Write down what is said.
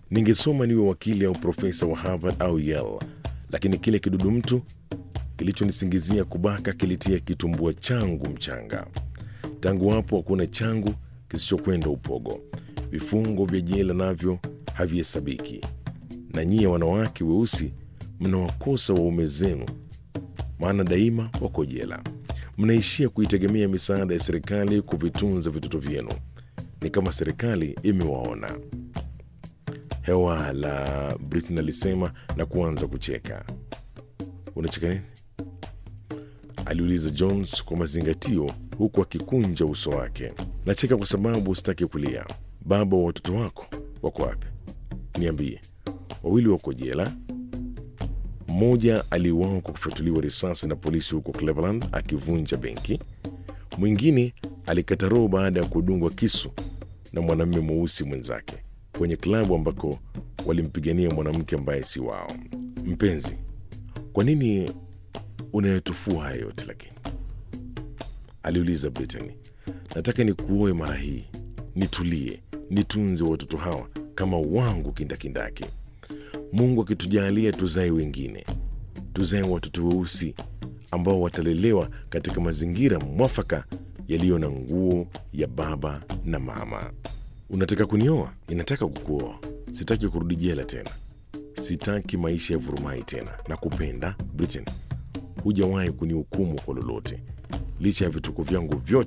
Ningesoma niwe wakili au profesa wa Harvard au Yale, lakini kile kidudu mtu kilichonisingizia kubaka kilitia kitumbua changu mchanga. Tangu hapo hakuna changu kisichokwenda upogo. Vifungo vya jela navyo havihesabiki, na nyie wanawake weusi mnawakosa waume zenu, maana daima wako jela. Mnaishia kuitegemea misaada ya serikali kuvitunza vitoto vyenu. Ni kama serikali imewaona. Hewa la Britain alisema na kuanza kucheka. Unacheka nini? aliuliza Jones kwa mazingatio, huku akikunja uso wake. Nacheka kwa sababu sitaki kulia. Baba wa watoto wako wako wapi? Niambie. Wawili wako jela. Mmoja aliuawa kwa kufyatuliwa risasi na polisi huko Cleveland akivunja benki. Mwingine alikata roho baada ya kudungwa kisu na mwanamume mweusi mwenzake kwenye klabu ambako walimpigania mwanamke ambaye si wao. Mpenzi, kwa nini unayotufua haya yote lakini? aliuliza Brittany. Nataka nikuoe mara hii, nitulie, nitunze watoto hawa kama wangu kindakindaki. Mungu akitujalia tuzae wengine, tuzae watoto weusi ambao watalelewa katika mazingira mwafaka yaliyo na nguo ya baba na mama. Unataka kunioa? Ninataka kukuoa. Sitaki kurudi jela tena, sitaki maisha ya vurumai tena. Nakupenda Britain, hujawahi kunihukumu kwa lolote, licha ya vituko vyangu vyote